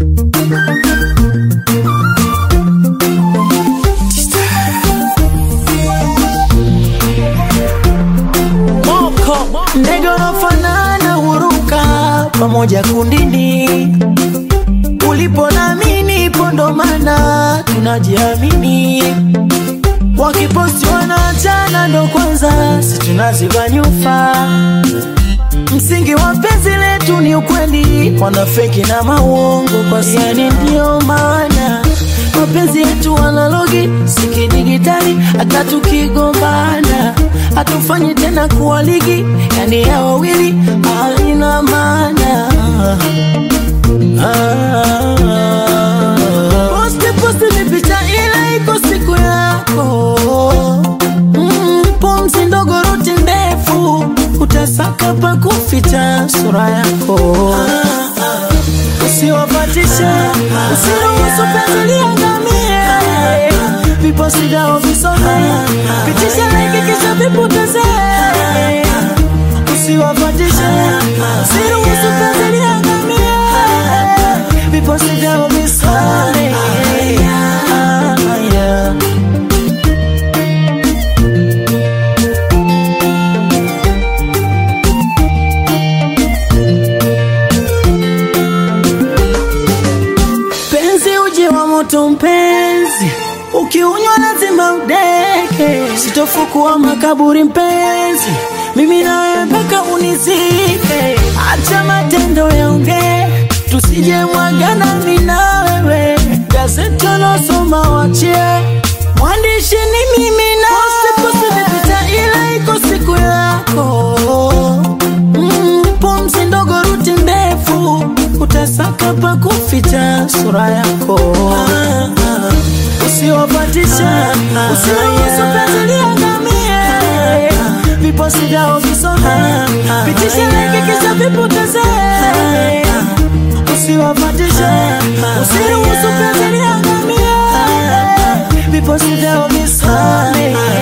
Ndege wanafanana huruka pamoja kundini, ulipo nami nipo, ndo maana tunajiamini. Wakiposti wanaachana, ndo kwanza si tunaziba nyufa. Msingi wa penzi letu ni ukweli, wanafeki na mauongo kwa yani, ndio maana mapenzi yetu analogi si kidigitali. Hata tukigombana hatufanyi tena kuwa ligi, yani ya wawili halina maana. Ah, posti posti ni picha, ila iko siku yako mm, pumzi ndogo, ruti ndefu, utasaka pa kuficha sura yako. Usiwapatishe, usiruhusu penzi liangamie, viposi vyao visome, pitisha like kisha vipotezee. Usiwapatishe, usiruhusu penzi liangamie, viposi vyao visome. Ah, yeah. Penzi uji wa moto mpenzi, ukiunywa lazima udeke. Sitofukua makaburi mpenzi, mimi nawe mpaka unizike. Acha matendo yaongee, tusije mwagana mimi na wewe. Gazeti losoma wachie, mwandishi ni mimi na posti posti vipita, ila iko siku yako mm, pumzi ndogo, ruti ndefu, utasaka pa kuficha sura yako. Usiwapatisha, usiruhusu penzi liangamie, viposi vyao visome, pitisha like kisha vipotezee. Usiwapatisha, usiruhusu penzi liangamie, viposi vyao visome.